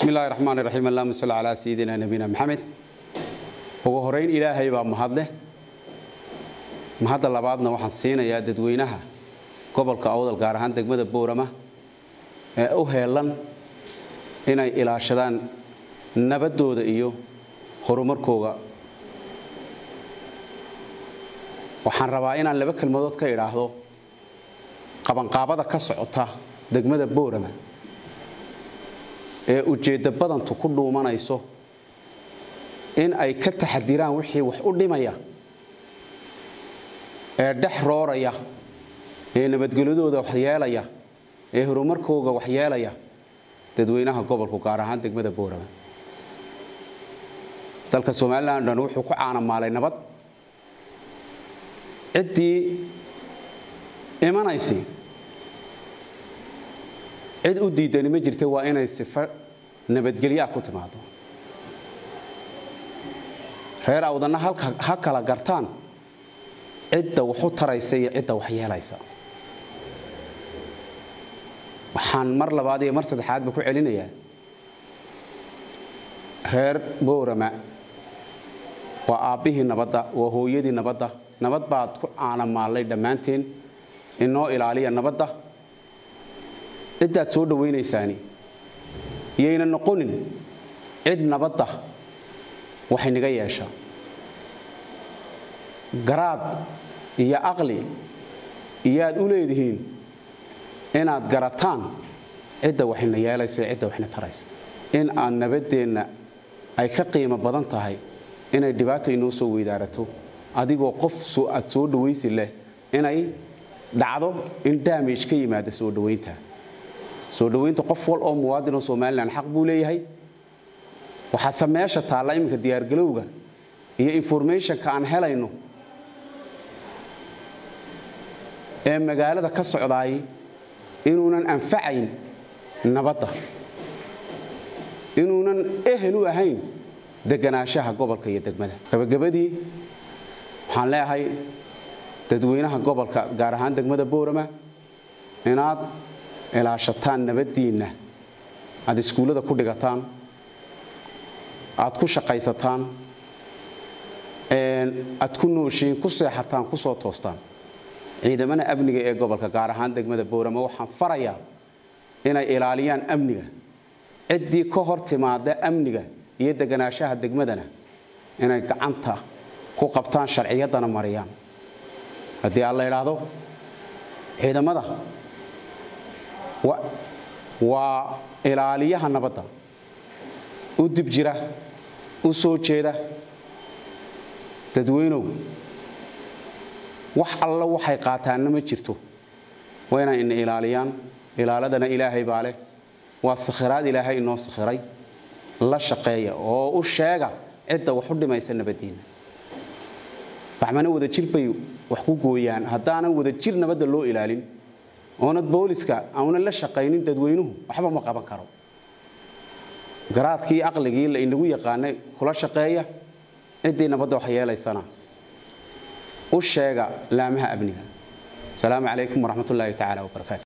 bismi illaahi raxmaan iraxiim allahuma salli calaa sayidina nabiyina maxamed ugu horeyn ilaahay baa mahadleh mahadda labaadna waxaan siinayaa dadweynaha gobolka awdal gaar ahaan degmada boorama ee u heelan inay ilaashadaan nabaddooda iyo horumarkooga waxaan rabaa inaan laba kelmadood ka idhaahdo qabanqaabada ka socota degmada boorama ee ujeeddo badantu ku dhuumanayso in ay ka taxadiraan wixii wax u dhimaya ee dhex rooraya ee nabadgelyadooda waxyeelaya ee horumarkooga waxyeelaya dadweynaha gobolku gaar ahaan degmada boorama dalka somalilan dhan wuxuu ku caanamaalay nabad ciddii imanaysi cid u diidani ma jirta waa inay sifo nabadgelyaa ku timaado reer awdanna ha kala gartaan cidda waxu taraysa iyo cidda wax yeelaysa waxaan mar labaad iyo mar saddexaadba ku celinayaa reer boorama waa aabbihii nabadda waa hooyadii nabadda nabad baad ku caanamaallay dhammaanteen inoo ilaaliya nabadda ciddaad soo dhowaynaysaani yayna noqonin cid nabadda waxay naga yeesha garaad iyo aqli iyaad u leedihiin inaad garataan cidda waxayna yeelaysa cidda waxna taraysa in aan nabaddeenna ay ka qiimo badan tahay inay dhibaata inoo soo weydaarato adigoo qof aad soo dhawaysi leh inay dhacdo in daamage ka yimaada soo dhowaynta soo dhowaynta qof wal oo muwaadinoo somalilan xaq buu leeyahay waxaase meesha taalla iminka diyaargalowga iyo informationka aan helayno ee magaalada ka socdaay inuunan anfacayn nabadda inuunan ehel u ahayn deganaanshaha gobolka iyo degmada gabagabadii waxaan leeyahay dadweynaha gobolka gaar ahaan degmada boorama inaad ilaashataan nabaddiinna aad iskuullada ku dhigataan aad ku shaqaysataan aad ku nooshiin ku seexataan ku soo toostaan ciidamada amniga ee gobolka gaar ahaan degmada boorama waxaan farayaa inay ilaaliyaan amniga ciddii ka hor timaada amniga iyo deganaanshaha degmadana inay gacanta ku qabtaan sharciyaddana mariyaan haddii aan la idhaahdo ciidamada waa ilaaliyaha nabadda u dib jira u soo jeeda dadweynow wax alla waxay qaataanna ma jirto waa inay ina ilaaliyaan ilaaladana ilaahay baa leh waa sakhiraad ilaahay inoo sakhiray la shaqeeya oo u sheega cidda wax u dhimaysa nabaddiinna baxmana wada jir bay wax ku gooyaan haddaanan wada jir nabadda loo ilaalin oonad booliska aunan la shaqaynin dadweynuhu waxba ma qaban karo garaadkii aqligii la inagu yaqaanay kula shaqeeya ciddii nabadda wax yeelaysana u sheega laamaha amniga asalaamu calaykum waraxmat ullaahi tacaala wabarakaatu